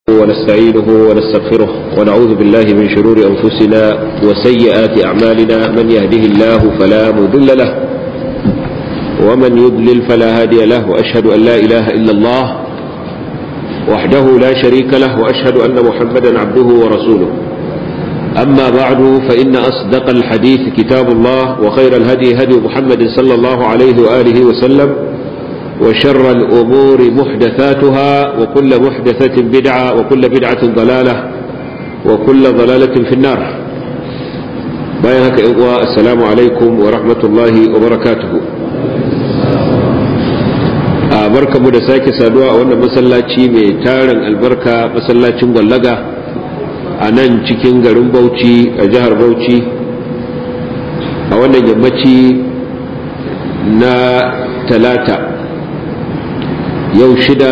ونستعينه ونستغفره ونعوذ بالله من شرور أنفسنا وسيئات أعمالنا من يهده الله فلا مضل له ومن يضلل فلا هادي له وأشهد أن لا إله إلا الله وحده لا شريك له وأشهد أن محمدا عبده ورسوله أما بعد فإن أصدق الحديث كتاب الله وخير الهدي هدي محمد صلى الله عليه وآله وسلم وشر الأمور محدثاتها وكل محدثة بدعة وكل بدعة ضلالة وكل ضلالة في النار بايهك السلام عليكم ورحمة الله وبركاته barka mu da sake saduwa a wannan masallaci mai tarin albarka masallacin gwallaga a nan cikin garin bauchi a jihar bauchi a wannan yammaci na talata yau shida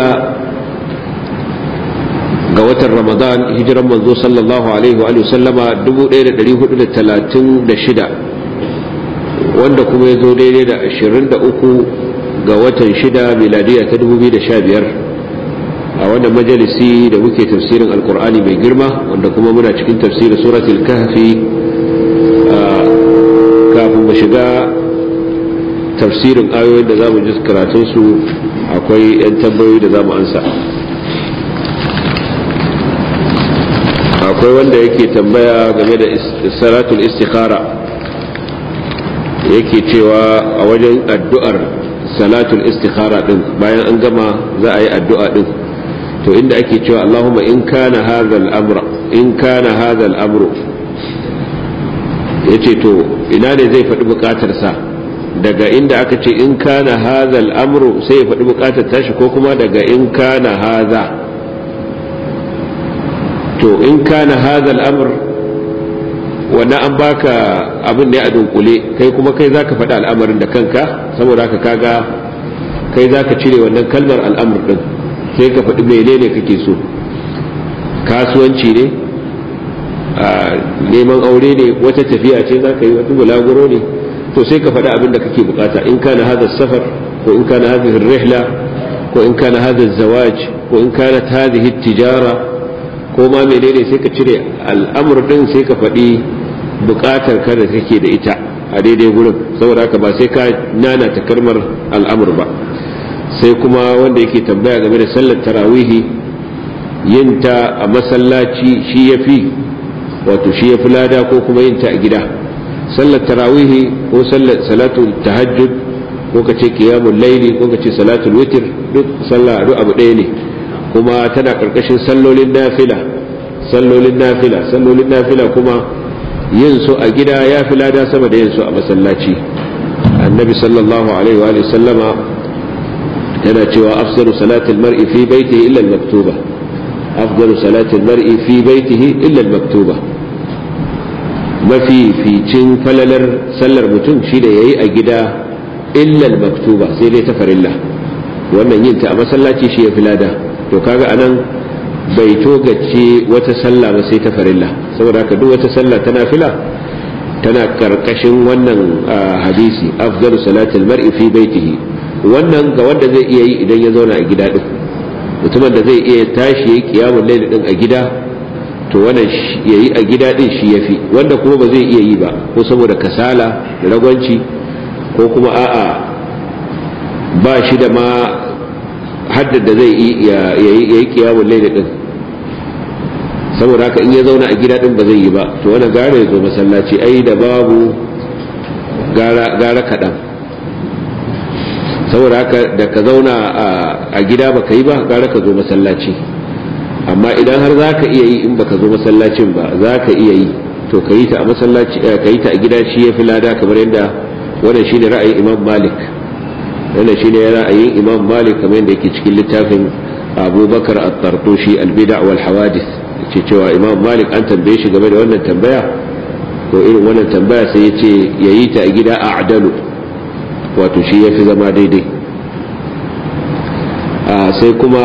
ga watan ramadan hijiran manzo sallallahu alaihi wa sallama 1436 wanda kuma ya zo daidai da 23 ga watan shida miladiya ta 2015 a wannan majalisi da muke tafsirin alkur'ani mai girma wanda kuma muna cikin tafsirin suratul kahfi kafin mu shiga tafsirin ayoyin da za mu ji karatunsu akwai 'yan tambayoyi da za mu ansa akwai wanda yake tambaya game da salatul istikhara yake cewa a wajen addu'ar salatul istikhara din bayan an gama za a yi addu'a din to inda ake cewa Allahumma in kana hadha al-amra in kana hadha al-amru yace to ina ne zai faɗi buƙatarsa daga inda aka ce in kana hadha al-amru sai ya faɗi buƙatar tashi ko kuma daga in kana hadha to in kana hadha al-amr wannan an baka abin ne a dunkule kai kuma kai zaka faɗi al'amarin da kanka saboda haka kaga kai zaka cire wannan kalmar al'amr din sai ka faɗi menene kake so kasuwanci ne neman aure ne wata tafiya ce za ka yi wata bulaguro ne to sai ka faɗi abin da kake bukata in kana hada safar ko in kana hadhihi rihla ko in kana hada zawaj ko in kana hadhihi tijara ko ma menene sai ka cire al'amur din sai ka faɗi bukatar ka da kake da ita a daidai gurin saboda haka ba sai ka nana ta kalmar al'amur ba sai kuma wanda yake tambaya game da sallar tarawihi yin ta a masallaci shi ya fi wato shi ya fi lada ko kuma yin ta a gida sallar tarawihi ko salatul tahajjud ko ka ce qiyamul laili ko ka ce salatul witr duk sallah duk abu ɗaya ne kuma tana karkashin sallolin nafila sallolin nafila sallolin nafila kuma yin su a gida ya fi lada sama da yin su a masallaci annabi sallallahu alaihi wa sallama yana cewa afdalu salatil mar'i fi baitihi illa al-maktuba afdalu salatil mar'i fi baitihi illa al-maktuba mafi ficin falalar sallar mutum shi da yayi a gida illa al-maktuba sai dai ta farilla wannan yin ta a masallaci shi ya fi lada to kaga anan bai togace wata sallah ba sai ta farilla saboda haka duk wata sallah tana fila tana karkashin wannan hadisi afdalu salatil mar'i fi baitihi wannan ga wanda zai iya yi idan ya zauna a gida din mutumin da zai iya tashi yayi qiyamul layl din a gida to wannan yayi a gida din shi yafi wanda kuma ba zai iya yi ba ko saboda kasala da ragwanci ko kuma a'a ba shi da ma haddar da zai yayi qiyamul layl din saboda haka in ya zauna a gida din ba zai yi ba to wannan gara ya zo masallaci ai da babu gara gara kaɗan saboda haka da ka zauna a gida baka yi ba gara ka zo masallaci amma idan har za ka iya yi in baka zo masallacin ba za ka iya yi to ka yi ta a masallaci ka yi ta a gida shi ya fi lada kamar yadda wannan shi ne ra'ayin imam malik wannan shi ne ra'ayin imam malik kamar yadda yake cikin littafin abubakar at-tartushi al-bida' wal hawadith ce cewa imam malik an tambaye shi game da wannan tambaya ko irin wannan tambaya sai ya ce ya yi ta a gida a adalu wato shi ya fi zama daidai sai kuma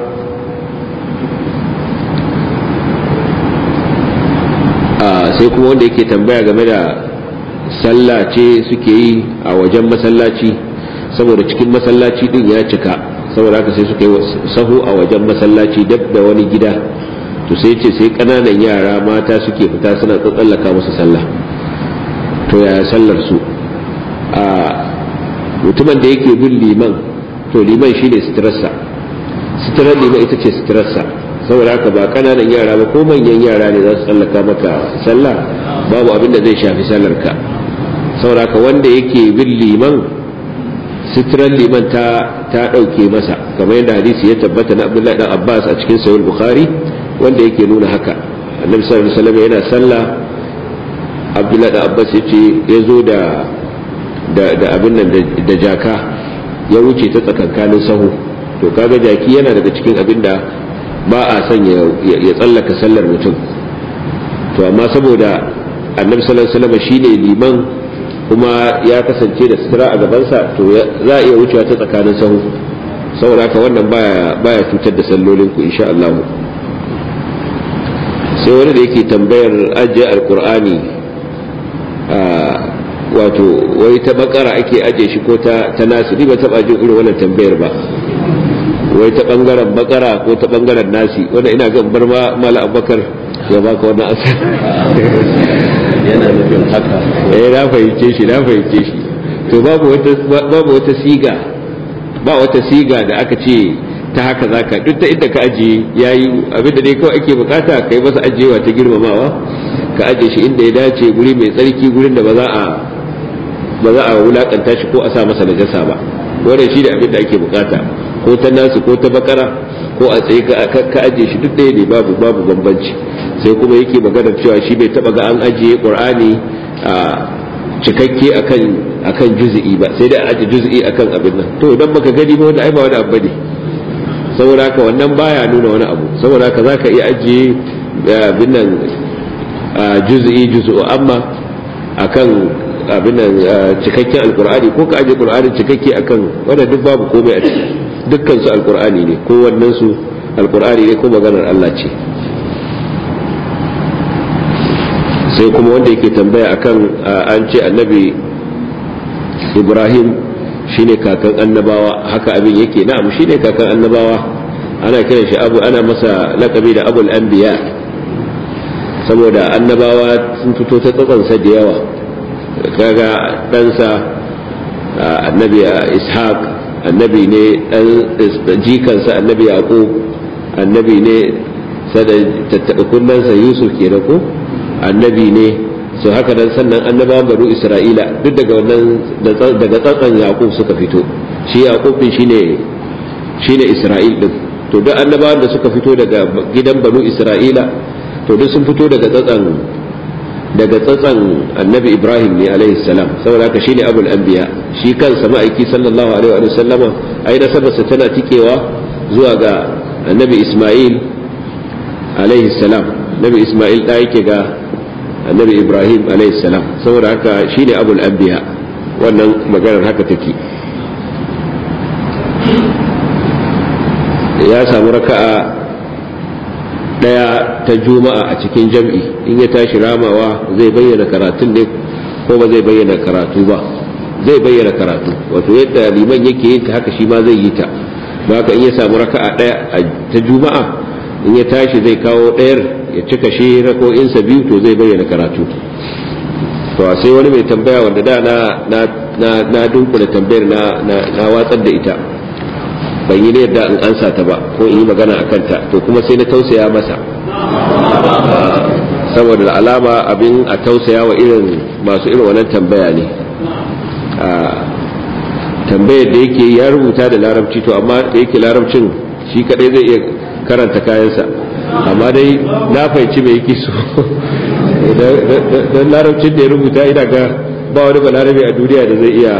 sai kuma wanda yake tambaya game da sallah ce suke yi a wajen masallaci saboda cikin masallaci din ya cika saboda haka sai suka yi sahu a wajen masallaci dab da wani gida to sai ce sai kananan yara mata suke fita suna tsallaka musu sallah to yaya sallar su a mutumin da yake bin liman to liman shine sitirarsa sitirar liman ita ce sitirarsa saboda haka ba kananan yara ba ko manyan yara ne za su tsallaka maka sallah babu abin da zai shafi sallar ka saboda haka wanda yake bin liman sitirar liman ta ta dauke masa kamar yadda hadisi ya tabbata na Abdullahi dan Abbas a cikin Sahih Bukhari wanda yake nuna haka Annabi sallallahu alaihi wasallam yana sallah Abdullahi dan Abbas yace ya zo da da abin nan da jaka ya wuce ta tsakankanin sahu to kaga jaki yana daga cikin abin da ba a son ya tsallaka sallar mutum to amma saboda annabi sallallahu alaihi wasallam shine liman kuma ya kasance da sutura a gabansa to za a iya wucewa ta tsakanin sahu saboda haka wannan baya baya cutar da sallolin ku insha Allah sai wani da yake tambayar ajiye alqur'ani wato wai ta bakara ake aje shi ko ta ta nasu ni ba taba jin irin wannan tambayar ba wai ta bangaren bakara ko ta bangaren nasi wanda ina ga bar ma mala abubakar ya baka wannan asa yana nufin haka eh na fahimce shi na fahimce shi to babu wata babu wata siga ba wata siga da aka ce ta haka zaka duk ta inda ka aje yayi abinda dai kawai ake bukata kai masa ajewa ta girmamawa ka aje shi inda ya dace guri mai tsarki gurin da ba za a ba za a wulakanta shi ko a sa masa najasa ba wannan shi da abin da ake bukata ko ta nasu ko ta bakara ko a tsaye ka aje shi duk ɗaya ne babu babu bambanci sai kuma yake magana cewa shi bai taba ga an ajiye qur'ani a cikakke akan akan juz'i ba sai dai a aje juz'i akan abin nan to idan baka gani ba wanda ai ba wani abu bane saboda haka wannan baya nuna wani abu saboda haka zaka iya ajiye abin nan juz'i juz'u amma akan abin nan cikakken alkur'ani ko ka aje qur'ani cikakke akan wanda duk babu komai a ciki dukkan su alkur'ani ne ko wannan su alkur'ani ne ko maganar Allah ce sai kuma wanda yake tambaya akan an ce annabi Ibrahim shine kakan annabawa haka abin yake na'am shine kakan annabawa ana kiran shi abu ana masa lakabi da abul anbiya saboda annabawa sun fito ta tsatsansa da yawa kaga ɗansa annabi ishaq annabi ne ɗan jikansa annabi yaqub annabi ne sada tattaɓa kunnansa yusuf ke da ko annabi ne su haka nan sannan annabawan banu isra'ila duk daga wannan daga tsatsan yaqub suka fito shi yaqub din shine shine isra'il din to duk annabawan da suka fito daga gidan banu isra'ila to duk sun fito daga tsatsan daga tsatsan annabi ibrahim ne alaihi salam saboda haka shine abul anbiya shi kansa ma'aiki sallallahu alaihi wa sallama ai nasabarsa tana tikewa zuwa ga annabi isma'il alaihi salam annabi isma'il da yake ga annabi ibrahim alaihi salam saboda haka shine abul anbiya wannan maganar haka take ya samu raka'a daya ta juma'a a cikin jam'i in ya tashi ramawa zai bayyana karatun ne ko ba zai bayyana karatu ba zai bayyana karatu wato yadda liman yake yin ta haka shi ma zai yi ta don haka in ya samu raka'a daya ta juma'a in ya tashi zai kawo ɗayar ya cika shi rako'insa biyu to zai bayyana karatu to sai wani mai tambaya wanda da na na na dunkula tambayar na na watsar da ita ban yi yadda in ansa ta ba ko in yi magana a kanta to kuma sai na tausaya masa saboda alama abin a tausaya wa irin masu irin wannan tambaya ne tambayar da yake ya rubuta da larabci to amma da yake larabcin shi kadai zai iya karanta kayansa amma dai na fahimci mai yake so don larabcin da ya rubuta ina ga ba wani balarabe a duniya da zai iya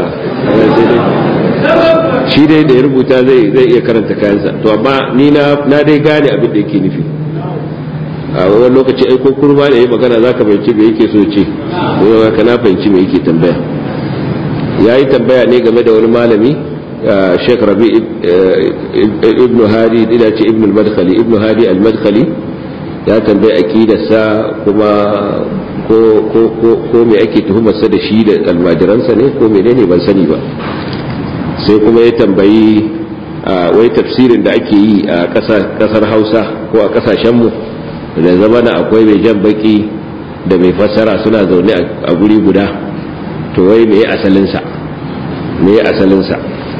shi dai da ya rubuta zai zai iya karanta kayansa to amma ni na na dai gane abin da yake nufi a wani lokaci ai ko kurma da yayi magana zaka fahimci me yake so ce ko ka na fahimci me yake tambaya yayi tambaya ne game da wani malami Sheikh Rabi ibn Hadi ina ce ibn al-Madkhali ibn Hadi al-Madkhali ya tambayi aqidarsa kuma ko ko ko ko me ake tuhumarsa da shi da almajiransa ne ko menene ban sani ba sai kuma ya tambayi wai tafsirin da ake yi a kasar hausa ko a kasashenmu da zama na akwai mai jan baki da mai fassara suna zaune a guri guda to wai me asalinsa me asalinsa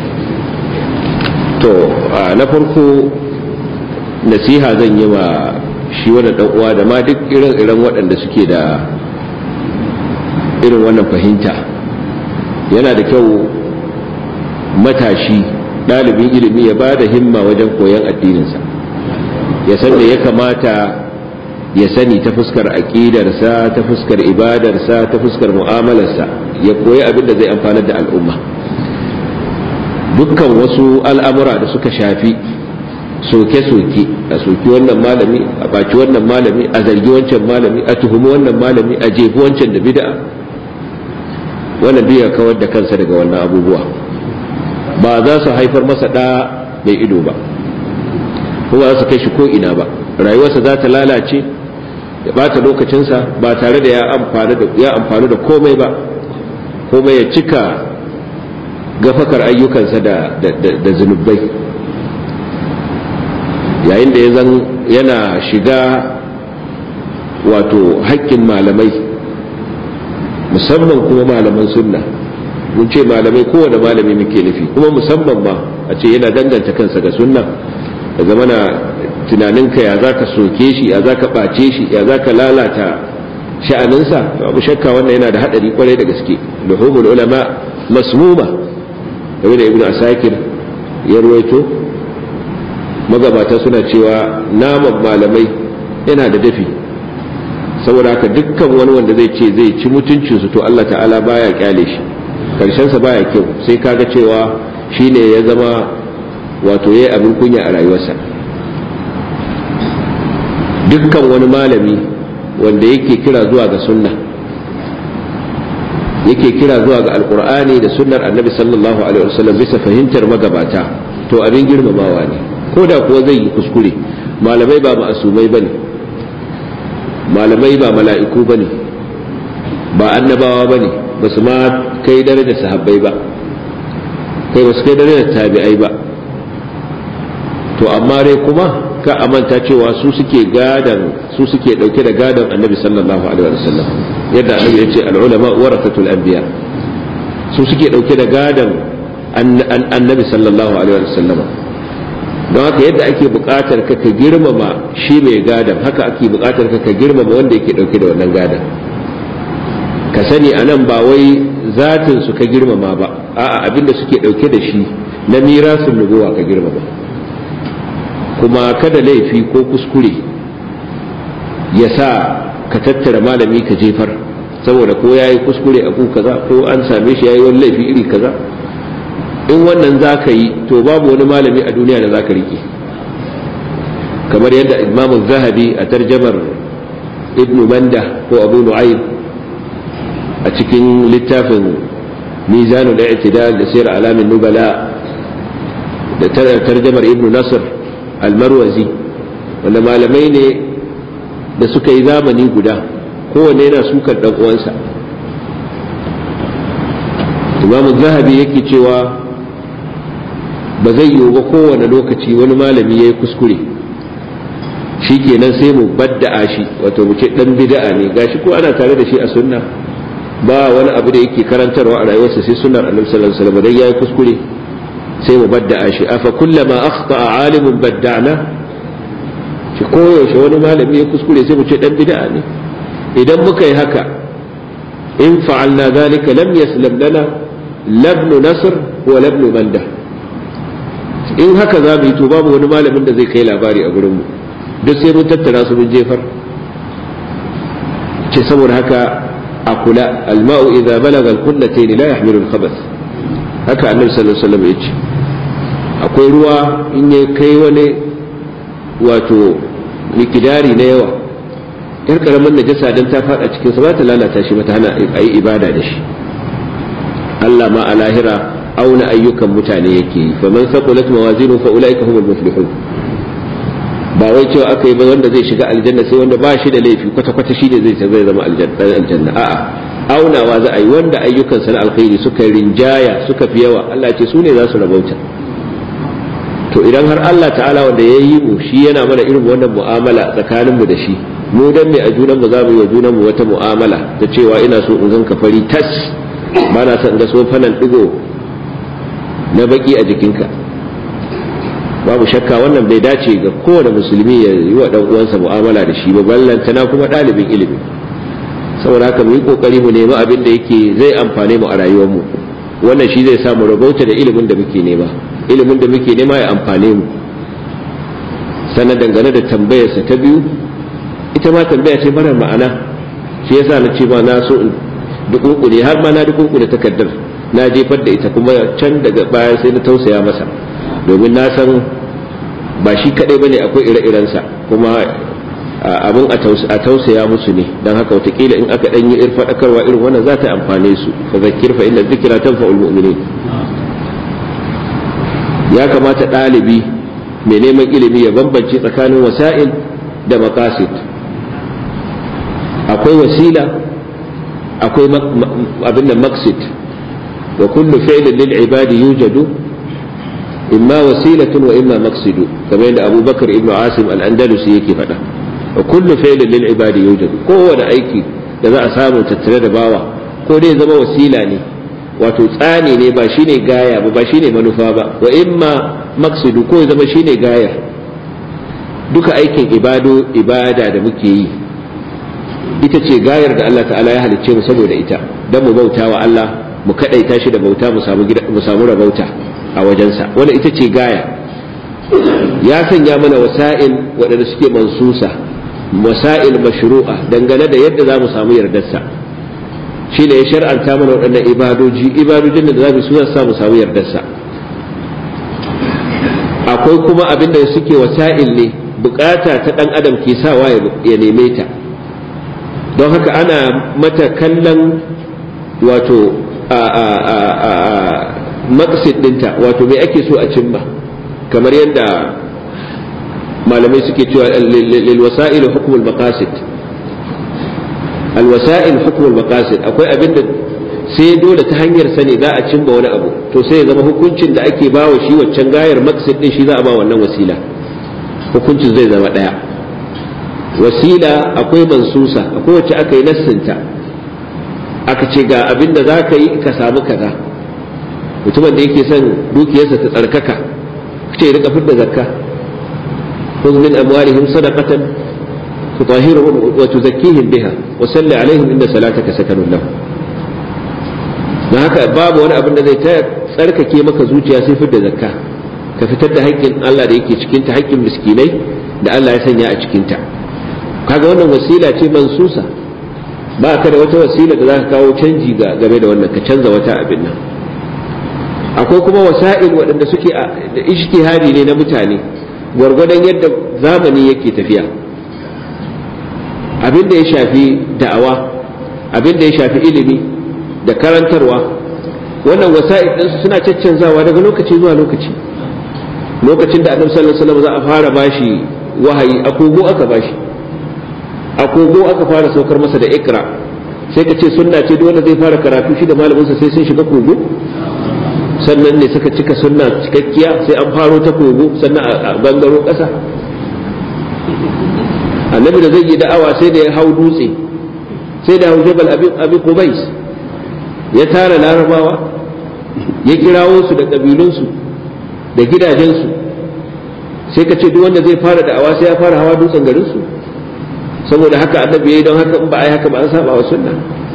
to na farko nasiha zan yi wa shi wani dan uwa da ma duk irin waɗanda suke da irin wannan fahimta yana da kyau matashi ɗalibin ilimi ya ba da himma wajen koyon addininsa ya san da ya kamata ya sani ta fuskar aƙidarsa ta fuskar ibadarsa ta fuskar mu'amalarsa ya koyi abin da zai amfanar da al'umma dukkan wasu al'amura da suka shafi soke-soke a soki wannan malami a baci wannan malami a zargi wancan malami a tuhumi wannan malami a jefi wancan da bid'a wannan duk ya kawar da kansa daga wannan abubuwa ba za su haifar masa ɗa mai ido ba kuma za su kai shi ko ina ba rayuwarsa za ta lalace ya bata lokacinsa ba tare da ya amfani da komai ba komai ya cika gafakar ayyukansa da zunubai yayin da ya zan yana shiga wato haƙƙin malamai musamman kuma malaman sunna mun ce malamai kowane malami muke nufi kuma musamman ma a ce yana danganta kansa ga sunna da zamana tunaninka ya za ka soke shi ya za ka ɓace shi ya za ka lalata sha'aninsa abu shakka wannan yana da haɗari kwarai da gaske luhumul ulama masmuma game da ibnu asakir ya ruwaito magabata suna cewa naman malamai yana da dafi saboda haka dukkan wani wanda zai ce zai ci mutuncinsu to Allah ta'ala baya kyale shi karshensa baya kyau sai kaga cewa shine ya zama wato yayi abin kunya a rayuwarsa dukkan wani malami wanda yake kira zuwa ga sunna yake kira zuwa ga alkur'ani da sunnar annabi sallallahu alaihi wasallam bisa fahimtar magabata to abin girmamawa ne ko da kuwa zai yi kuskure malamai ba ma'asumai bane malamai ba mala'iku bane ba annabawa bane ba su ma kai darajar sahabbai ba kai ba su kai darajar tabi'ai ba to amma dai kuma ka amanta cewa su suke gadan su suke dauke da gadan annabi sallallahu alaihi wasallam yadda annabi ya ce al-ulama warathatul anbiya su suke dauke da gadan annabi sallallahu alaihi wasallam don haka yadda ake buƙatar ka ka girmama shi mai gadan haka ake buƙatar ka ka girmama wanda yake dauke da wannan gadan ka sani anan ba wai zatin su ka girmama ba a'a abinda suke dauke da shi na mirasun nubuwa ka girmama kuma kada laifi ko kuskure ya sa ka tattara malami ka jefar saboda ko ya yi kuskure a kaza ko an same shi ya yi wani laifi iri kaza in wannan za ka yi to babu wani malami a duniya da za ka rike kamar yadda imamu zahabi a tarjamar ibnu manda ko abu nu'aym a cikin littafin mizanul i'tidal da sayar alamin nubala da tarjamar ibnu nasr almarwazi wanda malamai ne da suka yi zamani guda kowane yana sukar dan uwansa imamu zahabi yake cewa ba zai yiwu ba kowane lokaci wani malami ya yi kuskure shi kenan sai mu badda'a shi wato mu ce dan bid'a ne gashi ko ana tare da shi a sunna ba wani abu da yake karantarwa a rayuwarsa sai sunnar annabi sallallahu alaihi wasallam dan yayi kuskure sai mu badda'a shi afa kullama akhta'a alimun badda'na shi koyaushe wani malami ya kuskure sai mu ce dan bid'a ne idan muka yi haka in fa'alna zalika lam yaslam lana labnu nasr wa labnu manda in haka za mu yi to babu wani malamin da zai kai labari a gurin mu duk sai mun tattara su mun jefar ce saboda haka a kula alma'u idza balaga al-kullatayn la yahmilu al-khabath haka annabi sallallahu alaihi wasallam ya ce akwai ruwa in ya kai wani wato mikidari na yawa yar karamin najasa dan ta fada cikin sa ba ta lalata shi mata hana ayi ibada da shi Allah ma a lahira auna ayyukan mutane yake yi fa man saqulat mawazinu fa ulaika humul muflihun ba wai cewa aka yi ba wanda zai shiga aljanna sai wanda ba shi da laifi kwata kwata shi ne zai zai zama aljanna a'a aunawa za a yi wanda ayyukansa na alkhairi suka rinjaya suka fi yawa Allah ce su ne za su rabauta to idan har Allah ta'ala wanda ya yi mu shi yana mana irin wannan mu'amala tsakanin mu da shi mu dan mai a junan mu za mu yi wa junan mu wata mu'amala ta cewa ina so in ganka fari tas ba na son ga sofanan digo na baki a jikinka babu shakka wannan bai dace ga kowane musulmi ya yi wa dan uwansa mu'amala da shi ba ballantana kuma ɗalibin ilimi saboda haka mu yi kokari mu nemi abin da yake zai amfane mu a rayuwar mu wannan shi zai samu rabauta da ilimin da muke nema ilimin da muke nema ya amfane mu sannan dangane da tambayarsa ta biyu ita ma tambaya ce mara ma'ana shi yasa na ce ba na so in dukunkune har ma na dukunkune takardar na jefar da ita kuma can daga baya sai na tausaya masa domin na san ba shi kadai bane akwai ire-irensa kuma abin a tausaya musu ne don haka watakila in aka ɗanyi ir faɗakarwa irin wannan za ta amfane su fa zakir fa inna zikira tanfa'ul mu'minin ya kamata ɗalibi mai neman ilimi ya bambance tsakanin wasa'il da maqasid akwai wasila akwai abin da maqsid wa kullu fi'lin lil ibadi yujadu imma wasilatun wa imma maqsidu kamar yadda abubakar ibnu asim al-andalusi yake faɗa wa kullu fi'lin lil ibadi yujad kowane aiki da za a samu tattare da bawa ko dai zama wasila ne wato tsani ne ba shine gaya ba ba shine manufa ba wa imma maqsidu ko zama shine gayar duka aikin ibado ibada da muke yi ita ce gayar da Allah ta'ala ya halicce mu saboda ita dan mu bauta wa Allah mu kadaita shi da bauta mu samu mu samu rabauta a wajensa wanda ita ce gaya ya sanya mana wasa'il waɗanda suke mansusa wasa'il mashru'a dangane da yadda za mu samu yardarsa shi ne ya shar'anta mana waɗannan ibadoji ibadojin da za mu suna sa mu samu yardarsa akwai kuma abin da suke wasa'il ne bukata ta ɗan adam ke sawa ya neme ta don haka ana mata kallon wato a maqsid dinta wato me ake so a cimma kamar yadda malamai suke cewa lil wasa'il hukmul maqasid al wasa'il hukmul maqasid akwai abinda sai dole ta hanyar sani za a cimma wani abu to sai ya zama hukuncin da ake bawa shi waccan gayar maqsid din shi za a ba wannan wasila hukuncin zai zama daya wasila akwai mansusa akwai wacce aka yi nassinta aka ce ga abinda za ka yi ka samu kaza mutumin da yake son dukiyarsa ta tsarkaka ce rika fidda zakka خذ من أموالهم صدقة تطهرهم وتزكيهم بها وسل عليهم إن صلاتك سكن لهم da haka babu wani abin da zai ta tsarkake maka zuciya sai fitar da zakka ka fitar da haƙƙin Allah da yake cikinta haƙƙin miskinai da Allah ya sanya a cikinta kaga wannan wasila ce mansusa ba ka da wata wasila da za ka kawo canji ga game da wannan ka canza wata abin nan akwai kuma wasa'il waɗanda suke da ijtihadi ne na mutane gwargwadon yadda zamani yake tafiya abin da ya shafi da'awa abin da ya shafi ilimi da karantarwa wannan wasa'id ɗinsu suna caccanzawa daga lokaci zuwa lokaci lokacin da annabi sallallahu alaihi wasallam za a fara bashi wahayi akogo aka bashi akogo aka fara saukar masa da ikra sai ka ce sunna ce dole zai fara karatu shi da malaminsa sai sun shiga kogo sannan ne suka cika sunna cikakkiya sai an faro ta kogo sannan a bangaro ƙasa annabi da zai yi da'awa sai da ya hau dutse sai da hau jabal abi qubais ya tara larabawa ya kirawo su da kabilunsu da gidajensu sai ka ce duk wanda zai fara da'awa sai ya fara hawa dutsen garinsu saboda haka annabi yayi don haka in ba a yi haka ba an saba wa sunna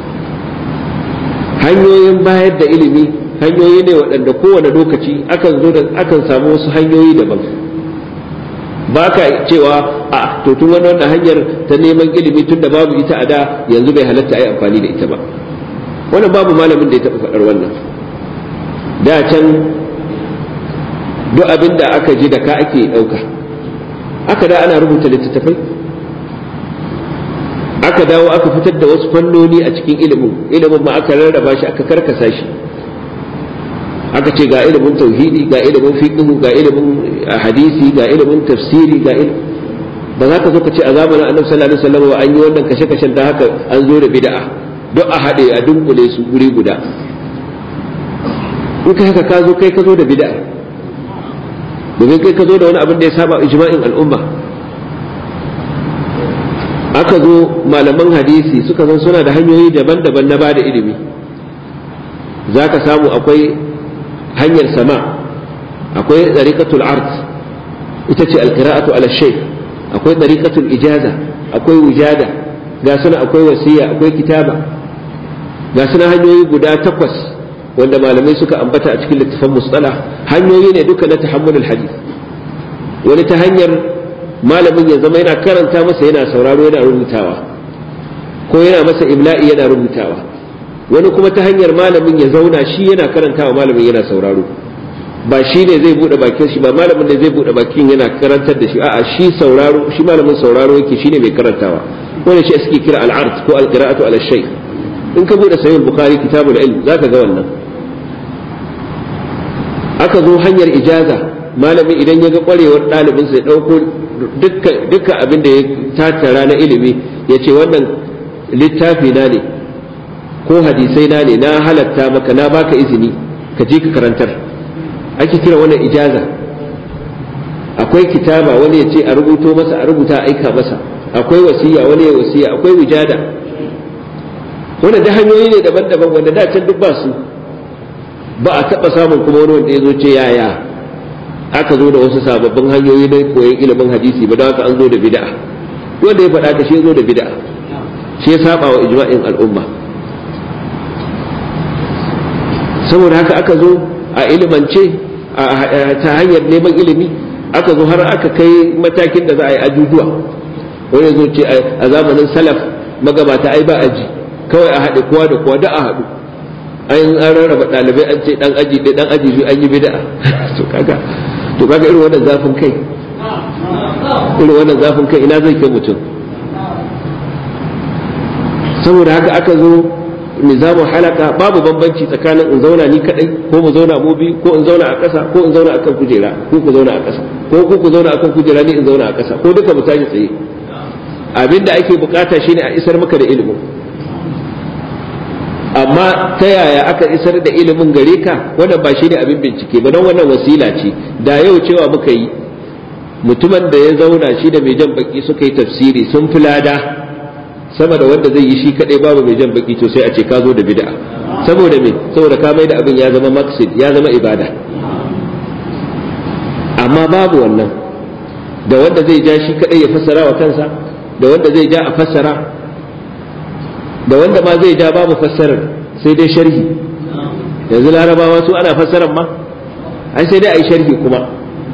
hanyoyin bayar da ilimi hanyoyi ne waɗanda kowane lokaci akan zo da akan samu wasu hanyoyi daban ba ka cewa a to tun wannan hanyar ta neman ilimi tun da babu ita a da yanzu bai halatta a yi amfani da ita ba wannan babu malamin da ya taɓa faɗar wannan da can duk abin da aka ji da ka ake ɗauka aka da ana rubuta littattafai aka dawo aka fitar da wasu fannoni a cikin ilimin ilimin ma aka rarraba shi aka karkasa shi aka ce ga ilimin tauhidi ga ilimin fiqh ga ilimin hadisi ga ilimin tafsiri ga ilimin ba za ka zo ka ce a zamanin annabi sallallahu alaihi wasallam an yi wannan kashe-kashen da haka an zo da bid'a duk a haɗe a dunkule su guri guda in ka haka ka zo kai ka zo da bid'a domin kai ka zo da wani abin da ya saba ijma'in al'umma aka zo malaman hadisi suka san suna da hanyoyi daban-daban na bada ilimi za ka samu akwai hanyar sama akwai tsarikatul art ita ce alkira'atu ala shay akwai tsarikatul ijaza akwai wujada ga suna akwai wasiya akwai kitaba ga suna hanyoyi guda takwas wanda malamai suka ambata a cikin littafan musala hanyoyi ne duka na tahammulul hadith wani ta hanyar malamin ya zama yana karanta masa yana sauraro yana rubutawa ko yana masa imla'i yana rubutawa wani kuma ta hanyar malamin ya zauna shi yana karantawa malamin yana sauraro ba shi ne zai bude bakin shi ba malamin ne zai bude bakin yana karantar da shi a'a shi sauraro shi malamin sauraro yake shine mai karantawa wanda shi suke kira al-ard ko al-qira'atu ala shay in ka bude sahih bukhari kitabul ilm zaka ga wannan aka zo hanyar ijaza malami idan ya ga kwarewar ɗalibinsa ya ɗauko dukkan abin da ya tattara na ilimi ya ce wannan littafi na ne ko hadisai na ne na halatta maka na baka izini ka je ka karantar ake kira wannan ijaza akwai kitaba wani ya ce a rubuto masa a rubuta a aika masa akwai wasiya wani ya wasiya akwai wujada wannan da hanyoyi ne daban-daban wanda da can duk ba su ba a taɓa samun kuma wani wanda ya zo ce yaya aka zo da wasu sababbin hanyoyi na koyon ilimin hadisi ba don haka an zo da bid'a wanda ya faɗa ka shi ya zo da bid'a shi ya saba wa ijma'in al'umma saboda haka aka zo a ilimance ta hanyar neman ilimi aka zo har aka kai matakin da za a yi ajujuwa wani zo ce a zamanin salaf magabata ai ba aji kawai a haɗe kowa da kowa da a haɗu an an rarraba ɗalibai an ce ɗan aji ɗaya ɗan aji biyu an yi bid'a to kaga to kaga irin wannan zafin kai irin wannan zafin kai ina zai kai mutum saboda haka aka zo nizamun halaka babu bambanci tsakanin in zauna ni kadai ko mu zauna mu biyu ko in zauna a ƙasa ko in zauna akan kujera ko ku zauna a ƙasa ko ku ku zauna akan kujera ni in zauna a ƙasa ko duka mu tashi tsaye abinda ake bukata shine a isar maka da ilimin amma ta yaya aka isar da ilimin gare ka wannan ba shi ne abin bincike ba don wannan wasila ce da yau cewa muka yi mutumin da ya zauna shi da mai jan baki suka yi tafsiri sun fi lada sama da wanda zai yi shi kadai babu mai jan baki to sai a ce ka zo da bid'a saboda me saboda ka mai da abin ya zama maqsid ya zama ibada amma babu wannan da wanda zai ja shi kadai ya fassara wa kansa da wanda zai ja a fassara da wanda ma zai ja babu fassarar sai dai sharhi yanzu larabawa su ana fassarar ma ai sai dai a yi sharhi kuma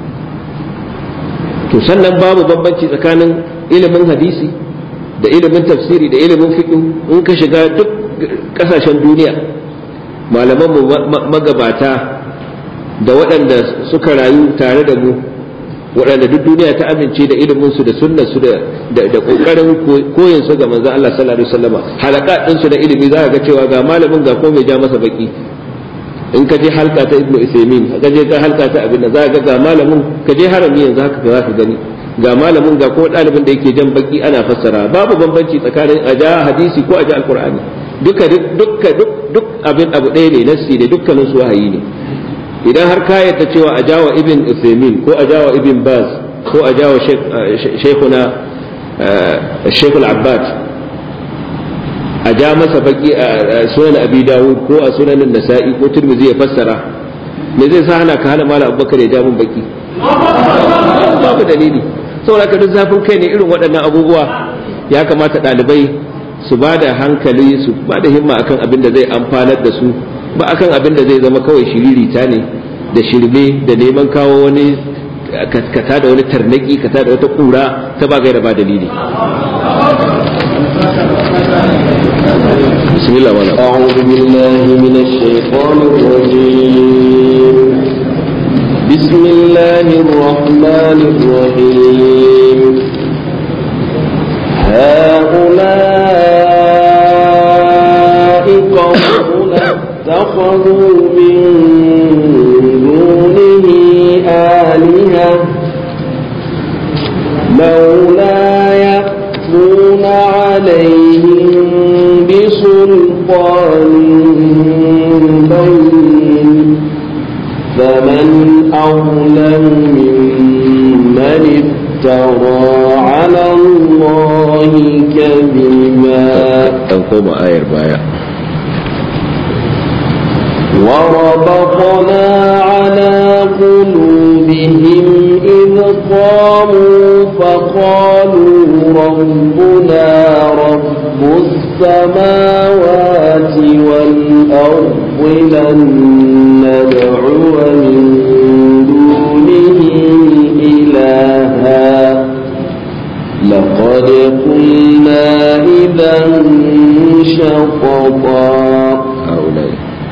to sannan babu bambanci tsakanin ilimin hadisi da ilimin tafsiri da ilimin fiqh in ka shiga duk kasashen duniya malaman mu magabata da waɗanda suka rayu tare da mu waɗanda duk duniya ta amince da ilimin su da sunnar su da da kokarin koyin su ga manzon Allah sallallahu alaihi wasallama halaka din su da ilimi za ka ga cewa ga malamin ga ko mai ja masa baki in ka je halka ta ibnu isaimin ka je ka halka ta abin da za ka ga ga malamin ka je harami yanzu haka za ka gani ga malamin ga ko ɗalibin da yake jan baki ana fassara babu bambanci tsakanin a ja hadisi ko a ja alqur'ani duka duka duk duk abin abu ɗaya ne nassi ne dukkanin su wahayi ne idan har ka yadda cewa a jawa ibn Uthaymeen ko a jawa ibn Baz ko a jawa shaykhuna Shaykhul Abbad a ja masa baki a sunan Abi Dawud ko a sunan Nasa'i ko Tirmidhi ya fassara me zai sa hana ka hana Malam Abubakar ya ja mun baki babu dalili saboda ka duk zafin kai ne irin waɗannan abubuwa ya kamata ɗalibai su ba da hankali su ba da himma akan abin da zai amfanar da su ba akan abin da zai zama kawai shiririta ne da shirme da neman kawo wani kata da wani tarnaki kata da wata kura ta ba gaira ba dalili bismillah wala أعوذ بالله من الشيطان الرجيم بسم الله الرحمن الرحيم هؤلاء قومنا اتخذوا من دونه آلهة لولا يأتون عليهم بسلطان بين فمن أظلم ممن dan koma ayar baya وربطنا على قلوبهم إذ قاموا فقالوا ربنا رب السماوات والأرض لن ندعو من دونه إلها لقد قلنا إذا شططا هؤلاء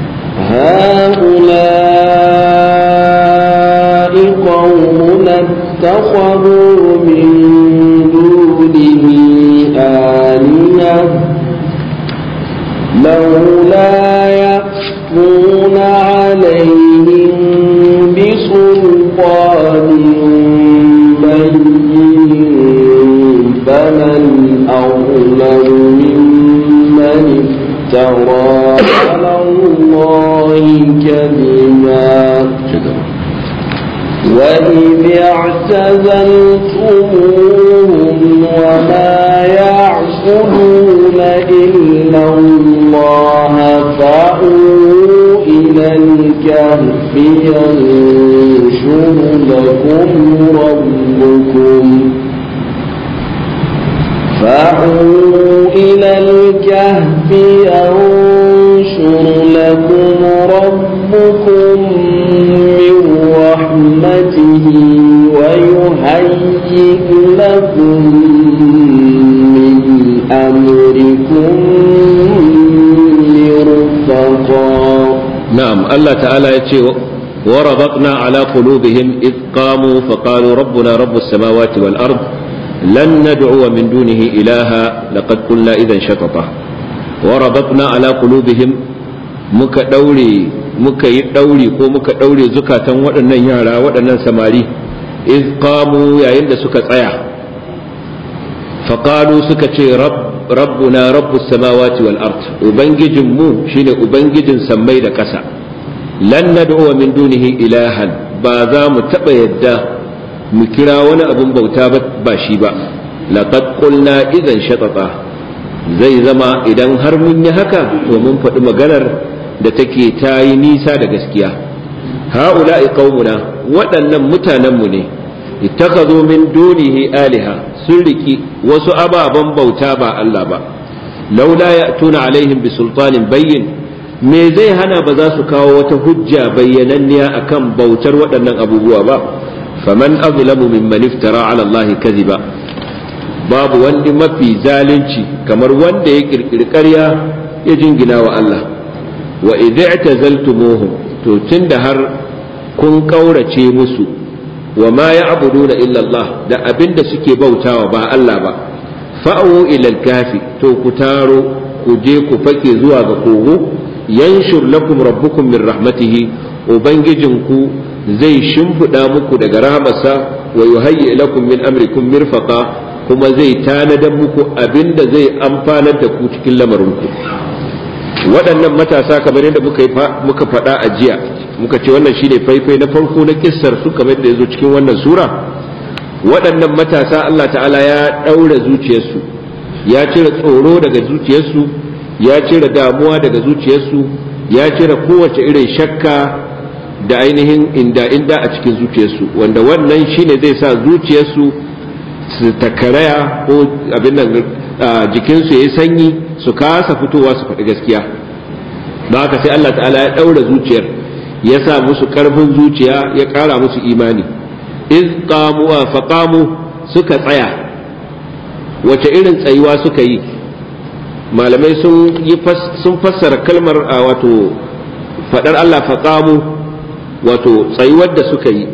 هؤلاء قوم اتخذوا من دونه آلهة لولا يأتون عليهم بسلطان بين فمن أظلم ممن افترى على الله كذبا وإذ اعتزلتموهم وما يعبدون إلا الله فأووا إلى الكهف ينشر لكم ربكم فأووا إلى الكهف ينشر لكم ربكم من رحمته ويهيئ لكم من أمركم مرفقا نعم الله تعالى يتشي وربطنا على قلوبهم إذ قاموا فقالوا ربنا رب السماوات والأرض لن ندعو من دونه إلها لقد قلنا إذا شططا وربطنا على قلوبهم muka ɗaure muka yi ɗauri ko muka ɗaure zukatan waɗannan yara waɗannan samari iz qamu yayin da suka tsaya faƙalu suka ce rabbuna rabbus samawati wal ard ubangijin mu shine ubangijin sammai da ƙasa lan nad'u min dunihi ilahan ba za mu taɓa yadda mu kira wani abun bauta ba shi ba laqad qulna idan shatata zai zama idan har mun yi haka to mun faɗi maganar da take ta yi nisa da gaskiya ha'ula'i qaumuna waɗannan mutanenmu ne ittakhadhu min dunihi aliha sun riki wasu ababen bauta ba Allah ba laula ya'tuna alaihim bi sultanin bayyin me zai hana ba za su kawo wata hujja bayyananniya akan bautar waɗannan abubuwa ba faman azlamu mimman iftara ala Allah kadhiba babu wani mafi zalunci kamar wanda ya kirkiri ƙarya ya jingina wa Allah wa idh i'tazaltumuhum to tunda har kun kaurace musu wa ma ya'buduna illa Allah da abinda suke bautawa ba Allah ba fa'u ila al-kafi to ku taro ku je ku fake zuwa ga kogo yanshur lakum rabbukum min rahmatihi ubangijinku zai shimfiɗa muku daga rahamarsa wa yuhayyi lakum min amrikum mirfaqa kuma zai tanadar muku abinda zai amfanar da ku cikin lamarinku waɗannan matasa kamar yadda muka faɗa a jiya muka ce wannan shine faifai na farko na kissar su kamar da ya zo cikin wannan sura waɗannan matasa Allah ta'ala ya ɗaura zuciyarsu ya cire tsoro daga zuciyarsu ya cire damuwa daga zuciyarsu ya cire kowace irin shakka da ainihin inda inda a cikin zuciyarsu wanda wannan shine zai sa zuciyarsu su takaraya ko abin nan jikinsu ya yi sanyi su kasa fitowa su faɗi gaskiya don haka sai Allah ta'ala ya ɗaura zuciyar ya sa musu ƙarfin zuciya ya ƙara musu imani iz qamu faqamu suka tsaya wace irin tsayuwa suka yi malamai sun yi sun fassara kalmar wato faɗar Allah faqamu wato tsayuwar da suka yi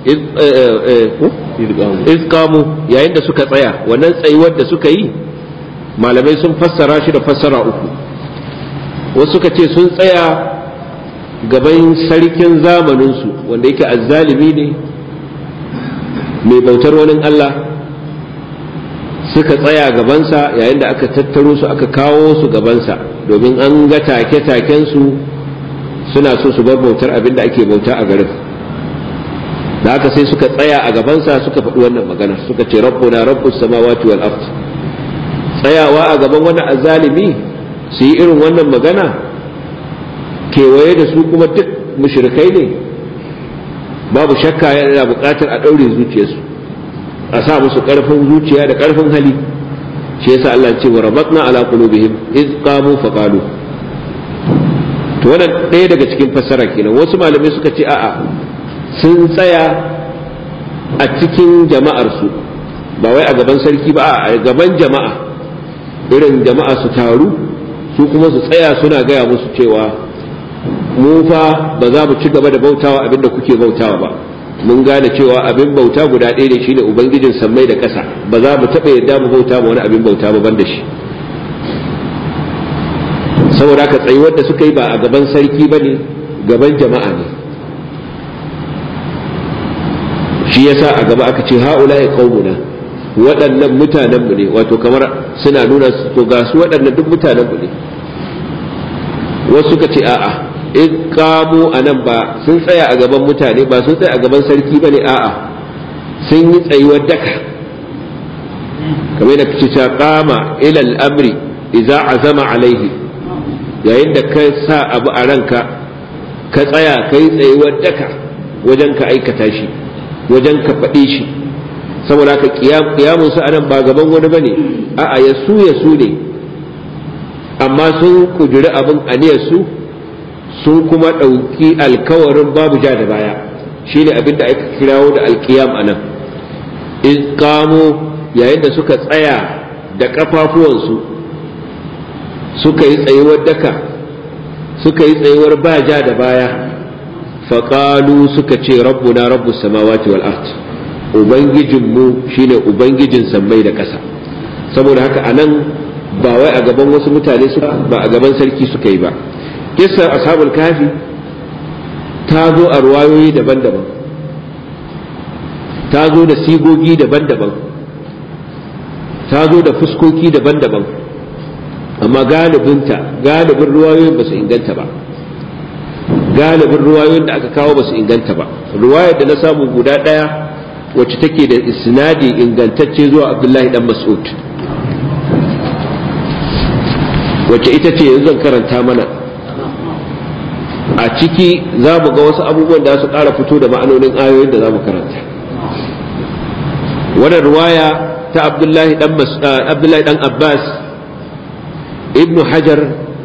iz qamu yayin da suka tsaya wannan tsayuwar da suka yi malamai sun fassara shi da fassara uku wasu suka ce sun tsaya gaban sarkin zamaninsu wanda yake azzalimi ne mai bautar wani Allah suka tsaya gabansa yayin da aka tattaro su aka kawo su gabansa domin an ga take-takensu suna so su bar bautar abin da ake bauta a garin da haka sai suka tsaya a gabansa suka faɗi wannan magana suka ce rabbuna rabbus samawati wal ard tsayawa a gaban wani azalimi su yi irin wannan magana kewaye da su kuma duk mushrikai ne babu shakka yana buƙatar a ɗaure zuciyarsu a sa musu ƙarfin zuciya da ƙarfin hali shi yasa Allah ce wa rabatna ala qulubihim iz qamu fa qalu to wannan ɗaya daga cikin fassara kenan wasu malamai suka ce a'a sun tsaya a cikin jama'ar su ba wai a gaban sarki ba a gaban jama'a irin jama'a su taru su kuma su tsaya suna gaya musu cewa mu fa ba za mu ci gaba da bautawa abinda kuke bautawa ba mun gane cewa abin bauta guda ɗaya ne shine ubangijin sammai da ƙasa ba za mu taɓa yadda mu bauta ma wani abin bauta ba ban da shi saboda haka tsayuwar da suka yi ba a gaban sarki ba ne gaban jama'a ne shi yasa a gaba aka ce ha'ula ya qaumuna waɗannan mutanenmu ne wato kamar suna nuna to ga su waɗannan duk mutanenmu ne wasu suka ce a'a in kamo a nan ba sun tsaya a gaban mutane ba sun tsaya a gaban sarki ba ne a'a sun yi tsayuwar daka kamar da kace ta kama ilal amri idza azama alaihi yayin da ka sa abu a ranka ka tsaya kai tsayuwar daka wajen ka aikata shi wajen ka faɗe shi saboda ka kiyamun su anan ba gaban wani bane a'a ya su ya su ne amma sun kuduri abin aniyar su sun kuma ɗauki alkawarin babu ja da baya shi ne abin da aka kirawo da alkiyam a nan in kamo yayin da suka tsaya da ƙafafuwansu suka yi tsayuwar daka suka yi tsayuwar ba ja da baya faƙalu suka ce rabbuna rabbu samawati wal ard ubangijinmu shine ubangijin sammai da ƙasa saboda haka anan ba wai a gaban wasu mutane ba a gaban sarki suka yi ba kissar ashabul kafi ta zo a ruwayoyi daban-daban ta zo da sigogi daban-daban ta zo da fuskoki daban-daban amma galibinta galibin ruwayoyin ba su inganta ba galibin ruwayoyin da aka kawo ba su inganta ba ruwayar da na samu guda ɗaya wacce take da isnadi ingantacce zuwa abdullahi dan mas'ud wacce ita ce yanzu zan karanta mana a ciki za mu ga wasu abubuwan da su ƙara fito da ma'anonin ayoyin da za mu karanta wannan ruwaya ta abdullahi dan abbas ibnu hajar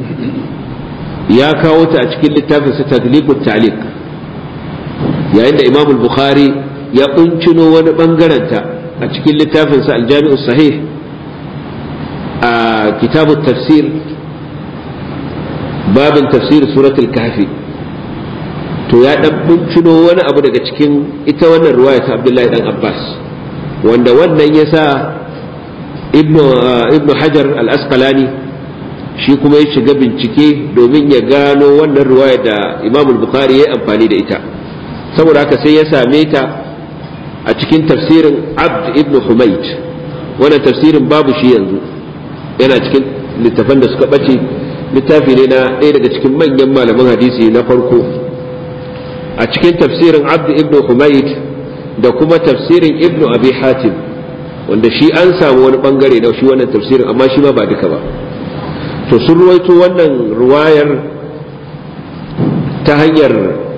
ya kawo ta a cikin littafin sa taglibut ta'liq yayin da imam bukhari ya kuncino wani bangaren ta a cikin littafin sa aljami'u sahih a kitabut tafsir babin tafsir suratul kahfi to ya dan bincino wani abu daga cikin ita wannan ruwaya ta Abdullahi dan Abbas wanda wannan yasa ibnu ibnu Hajar al-Asqalani shi kuma ya shiga bincike domin ya gano wannan ruwaya da Imam al-Bukhari ya amfani da ita saboda haka sai ya same ta a cikin tafsirin Abd ibn Humayd wannan tafsirin babu shi yanzu yana cikin littafan da suka bace littafi ne na ɗaya daga cikin manyan malaman hadisi na farko a cikin tafsirin abdu ibn humayd da kuma tafsirin ibn abi hatim wanda shi an samu wani bangare na shi wannan tafsirin amma shi ma ba duka ba to sun ruwaito wannan ruwayar ta hanyar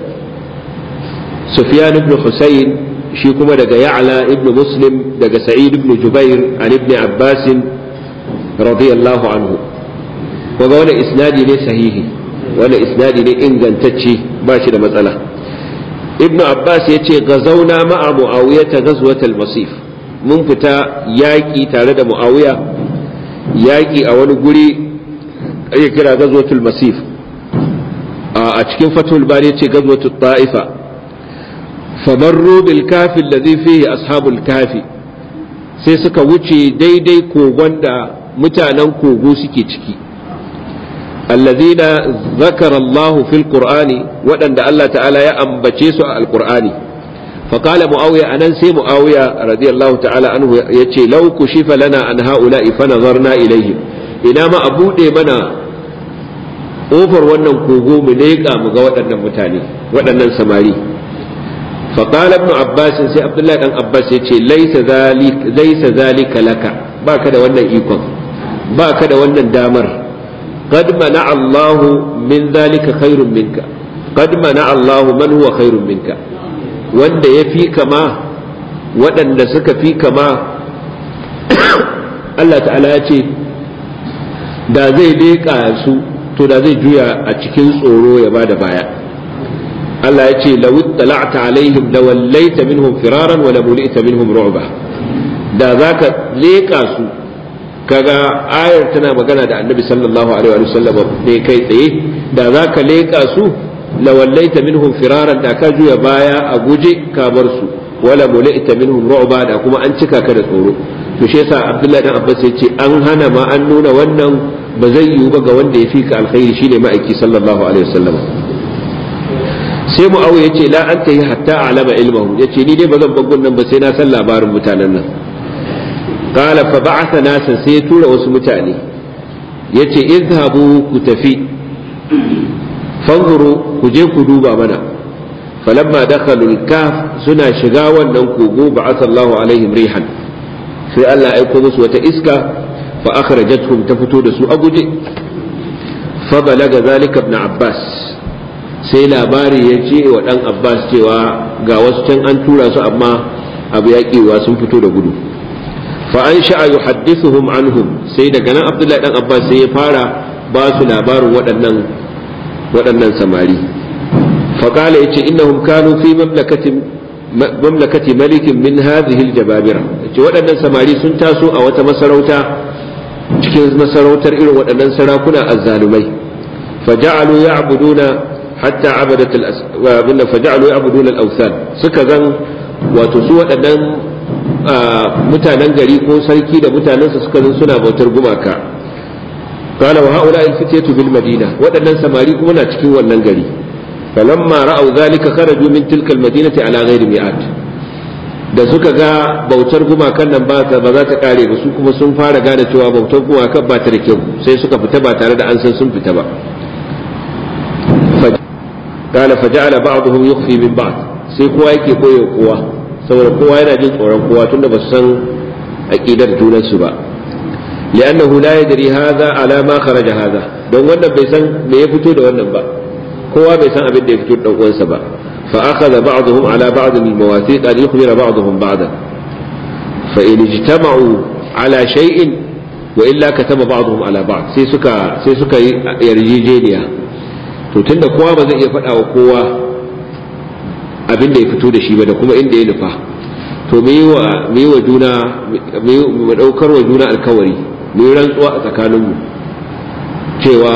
sufyan ibn husayn shi kuma daga ya'la ibn muslim daga sa'id ibn jubair an ibn abbas radiyallahu anhu kaga wani isnadi ne sahihi wani isnadi ne ingantacce ba shi da matsala ibnu abbas ya ce gazauna ma'a muawiya ta gazwatal masif mun fita yaƙi tare da muawiya yaƙi a wani guri ake kira gazwatul masif a cikin fatul bari ya ce gazwatul ta'ifa famarru bil kafi alladhi fihi ashabul kafi sai suka wuce daidai kogon da mutanen kogo suke ciki الذين ذكر الله في القرآن ودن الله تعالى يا أم بچيسو القرآن فقال معاوية أنا سي معاوية رضي الله تعالى عنه يتي لو كشف لنا عن هؤلاء فنظرنا إليهم إنما أبو منا أوفر ونن كوغو مليكا مغا ودن متاني ودن سماري فقال ابن عباس سي عبد الله بن عباس يتي ليس ذلك ليس ذلك لك باك da wannan ikon baka da wannan damar qad mana Allahu min zalika khairun minka qad mana Allahu man huwa khairun minka wanda ya fi kama waɗanda suka fi kama Allah ta'ala ya ce da zai leƙa su to da zai juya a cikin tsoro ya bada baya Allah ya ce law tala'ta alaihim la wallaita minhum firaran wa la mulita minhum ru'ba da zaka leƙa su kaga ayar tana magana da Annabi sallallahu alaihi wa sallam ne kai tsaye da zaka leƙa su la wallaita minhum firaran da ka juya baya a guje ka bar su wala mulita minhum ru'ba da kuma an cika ka da tsoro to shi yasa Abdullahi dan Abbas ya ce an hana ma an nuna wannan ba zai yiwu ba ga wanda ya fi ka alkhairi shine ma'aiki sallallahu alaihi wasallam sai mu'awiya yace la anta yi hatta alama ilmahu yace ni dai ba zan bagun nan ba sai na san labarin mutanen nan qala fa ba'atha nasan sai ya tura wasu mutane yace izhabu ku tafi fanzuru ku je ku duba mana falamma dakhalu al-kaf suna shiga wannan kogo ba'atha Allahu alaihim rihan sai Allah ya aiko musu wata iska fa akhrajatuhum ta fito da su a guje fa balaga zalika ibn Abbas sai labari ya ce wa dan Abbas cewa ga wasu can an tura su amma abu ya sun fito da gudu fa an sha'a yuhaddithuhum anhum sai daga nan Abdullahi dan Abbas sai ya fara ba su labarin waɗannan waɗannan samari fa qala yace innahum kanu fi mamlakatin mamlakati malikin min hadhihi aljababira ce waɗannan samari sun taso a wata masarauta cikin masarautar irin waɗannan sarakuna azzalumai faja'alu ya'buduna hatta abadat al faja'alu ya'buduna al-awthan suka zan wato su waɗannan mutanen gari ko sarki da mutanensa suka zan suna bautar gumaka قال وهؤلاء الفتية بالمدينة وأن سماري كنا cikin wannan gari فلما رأوا ذلك خرجوا من تلك المدينة على غير مئات da suka ga bautar gumakan nan ba za ta kare ba su kuma sun fara gane cewa bautar gumakan ba ta da kyau sai suka fita ba tare da an san sun fita ba qala faja'ala ba'dhum yukhfi min ba'd sai kowa yake koyo kowa saboda kowa yana jin tsoron kowa tunda ba su san aqidar junan su ba li'annahu la yadri hadha ala ma kharaja hadha don wannan bai san me ya fito da wannan ba kowa bai san abin da ya fito da uwansa ba fa akhadha ba'dhum ala ba'd al mawathiq an yukhbira ba'dhum ba'dan fa in ijtama'u ala shay'in wa illa kataba ba'dhum ala ba'd sai suka sai suka yi yarjejeniya to tunda kowa ba zai iya faɗa wa kowa abin da ya fito da shi ba da kuma inda ya nufa to mu yi wa mu yi wa juna mu daukar wa juna alkawari mu yi rantsuwa a tsakaninmu cewa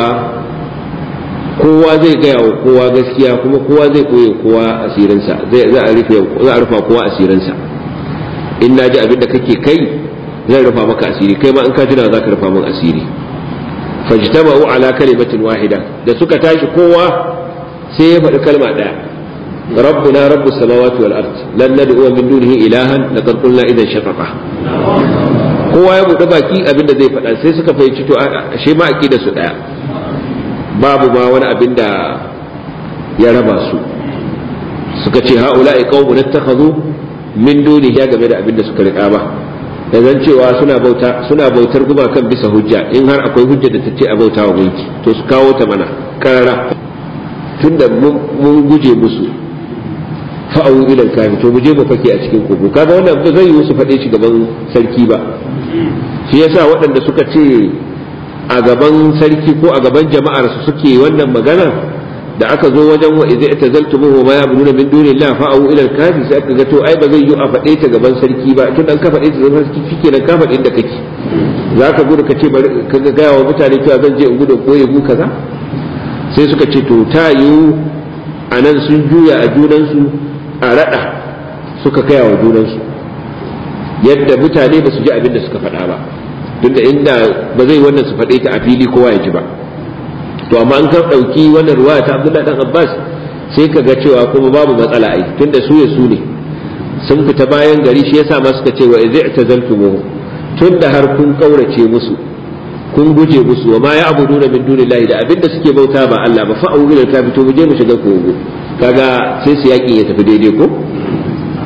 kowa zai gaya wa kowa gaskiya kuma kowa zai koye kowa asirinsa zai za a rufe za a rufa kowa asirinsa in na ji abin da kake kai zan rufa maka asiri kai ma in ka tuna za ka rufa min asiri fajtama'u ala kalimatin wahida da suka tashi kowa sai ya faɗi kalma ɗaya rabbuna rabbus samawati wal ard lan nad'u min dunihi ilahan laqad qulna idan shataqa kowa ya buɗe baki abin da zai faɗa sai suka fahimci to ashe ma aqida su ɗaya babu ma wani abin da ya raba su suka ce ha'ula'i qaumun ittakhadhu min dunihi ya game da abin da suka riƙa ba da zan cewa suna bauta suna bautar gumakan bisa hujja in har akwai hujja da ta ce a bauta wa gunki to su kawo ta mana karara tunda mun guje musu fa'awu ilal kafi to mu je mu fake a cikin kogo kaga wannan ba zai yi su faɗe shi gaban sarki ba shi yasa waɗanda suka ce a gaban sarki ko a gaban jama'ar su suke wannan magana da aka zo wajen wa idza tazaltumuhu ma ya'buduna min dunillahi fa'u ila al-kafi sai aka ga to ai ba zai yi a faɗe ta gaban sarki ba tun dan ka faɗe ta gaban sarki shike nan ka faɗe inda kake zaka gudu ka ce bari ka ga gaya wa mutane cewa zan je in gudu ko ya kaza sai suka ce to ta yiwu a nan sun juya a junansu a raɗa suka kaya wa junansu yadda mutane ba su ji abin da suka faɗa ba tunda inda ba zai wannan su faɗe ta a fili kowa ya ji ba to amma an ka ɗauki wannan ruwaya ta abdullahi dan abbas sai ka ga cewa kuma babu matsala ai tunda su ya su ne sun fita bayan gari shi yasa ma suka ce wa idza tazaltumuhu tunda har kun kaurace musu kun guje musu wa ma ya'buduna min dunillahi da abinda suke bauta ba Allah ba fa ila ka fito mu je mu shiga kogo kaga sai su yaki ya tafi daidai ko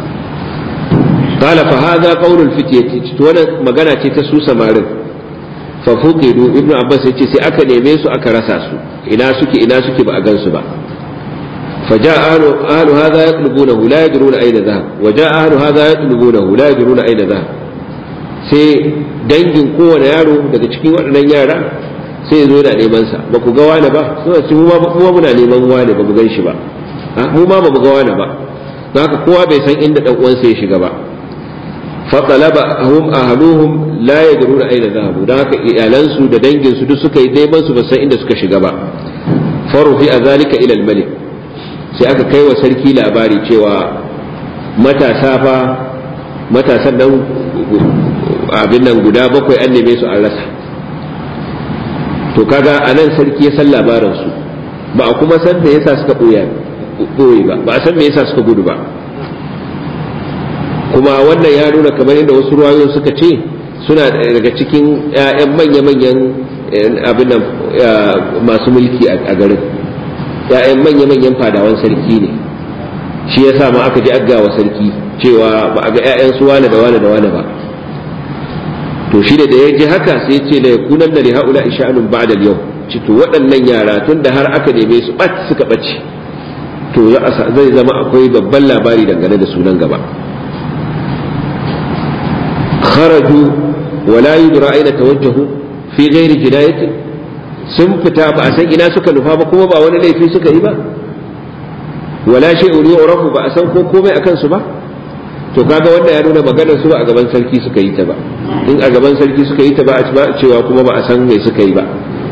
قال فهذا قول الفتية وانا magana ce ta su samarin fa fuqidu ibnu abbas yace sai aka neme su aka rasa su ina suke ina suke ba a gansu ba فجاء أهل, أهل هذا يطلبونه لا يدرون أين ذهب وجاء أهل هذا يطلبونه لا يدرون أين ذهب sai dangin kowane yaro daga cikin waɗannan yara sai zo da neman sa ba ku ga wani ba suna ce mu ma muna neman wani ba mu gan shi ba mu ma ba mu ga wani ba don haka kowa bai san inda dan uwansa ya shiga ba fa talaba hum ahluhum la yadruna aina zahabu don haka iyalansu da dangin su duk suka yi neman su ba san inda suka shiga ba farufi a zalika ila al-malik sai aka kai wa sarki labari cewa matasa fa matasan nan abin nan guda bakwai an neme su an rasa to kaga a nan sarki ya san labarin su ba a kuma san me yasa suka ɓoye ba ba a san me yasa suka gudu ba kuma wannan ya nuna kamar yadda wasu ruwayoyin suka ce suna daga cikin 'ya'yan manya-manyan abin nan masu mulki a garin ‘ya'yan manya-manyan fadawan sarki ne shi ya sa ma aka ji aggawa sarki cewa ba a ga ‘ya'yan su wane da wane da wane ba to shi da da ya ji haka sai ce da ya kunan da haula isha'anun ba'da yau cito waɗannan yara tun da har aka neme su ɓat suka ɓace to zai zama akwai babban labari dangane da sunan gaba kharaju wala yudra aina tawajjahu fi ghairi jinayatin sun fita ba a san ina suka nufa ba kuma ba wani laifi suka yi ba wala shay'un yu'rafu ba a san ko komai akan su ba to kaga wanda ya nuna maganar su ba a gaban sarki suka yi ta ba in a gaban sarki suka yi ta ba a cewa kuma ba a san me suka yi ba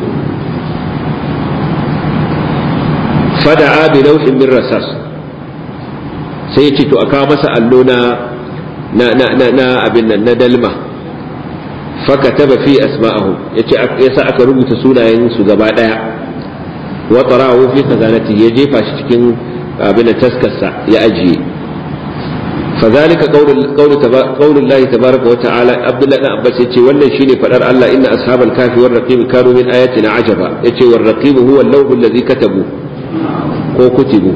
fada'a bi lawhin min rasas sai ya ce to aka masa allo na na na na abin nan na dalma fakataba fi asma'ahum yace yasa aka rubuta sunayen su gaba daya wa tarahu fi khazanati ya jefa shi cikin abin taskarsa ya ajiye فذلك قول قول قول الله تبارك وتعالى عبد الله بن عباس yace wannan shine fadar Allah inna ashabal kafi war raqib kanu min ayatina ajaba yace war raqib huwa al-lawh alladhi katabu ko kutibu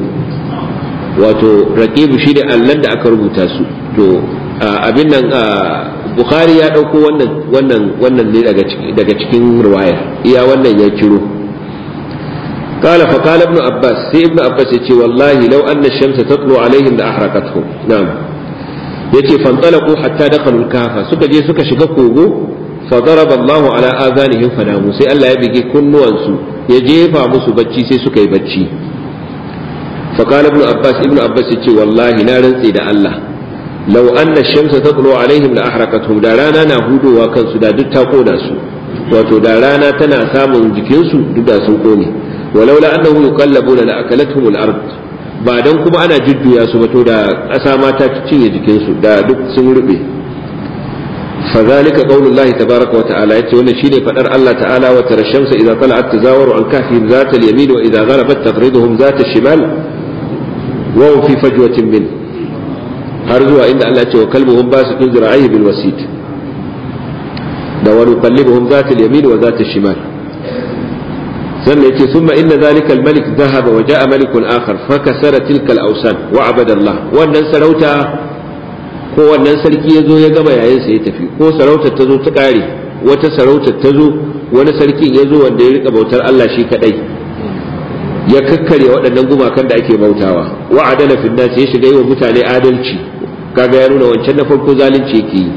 wato raqib shine allan da aka rubuta su to abin nan bukhari ya ɗauko wannan wannan wannan ne daga cikin riwaya iya wannan ya kiro قال فقال ابن عباس سي ابن عباس يتي والله لو أن الشمس تطلع عليهم لأحرقتهم نعم يتي فانطلقوا حتى دخلوا الكهف سكا جي سكا شكا كوغو فضرب الله على آذانهم فناموا سي الله يبقي كن وانسو يجيفا مسو بچي سي سكا يبچي فقال ابن عباس ابن عباس يتي والله نارن سيدا الله لو أن الشمس تطلع عليهم لأحرقتهم دا رانا نهودو وكان سدا دتا قونا سو wato da rana tana samun jikinsu duk da sun kone walaula annahu yuqallabuna la akalathum al-ard ba dan kuma ana jujjuya su ba to da ƙasa ma ta cinye jikinsu da duk sun rube فذلك قول الله تبارك وتعالى يتي wannan shine fadar Allah ta'ala wa tara shamsa idza tala'at tazawaru an kahfihim zata al-yamin wa idza gharabat taqriduhum zata al-shimal wa hum fi fajwatin min har zuwa inda Allah ya ce wa kalbuhum basitun zira'ihi bil wasit da wa nuqallibuhum zata al-yamin wa zata al-shimal sannan yace summa inna zalika al-malik dhahaba wa ja'a malikun akhar fakasara tilka al-awsan wa abada Allah wannan sarauta ko wannan sarki ya zo ya gama yayin sa ya tafi ko sarautar ta zo ta kare wata sarautar ta zo wani sarkin ya zo wanda ya rika bautar Allah shi kadai ya kakkare waɗannan gumakan da ake bautawa wa adala fil nas ya shiga yi wa mutane adalci kaga ya nuna wancan na farko zalunci yake yi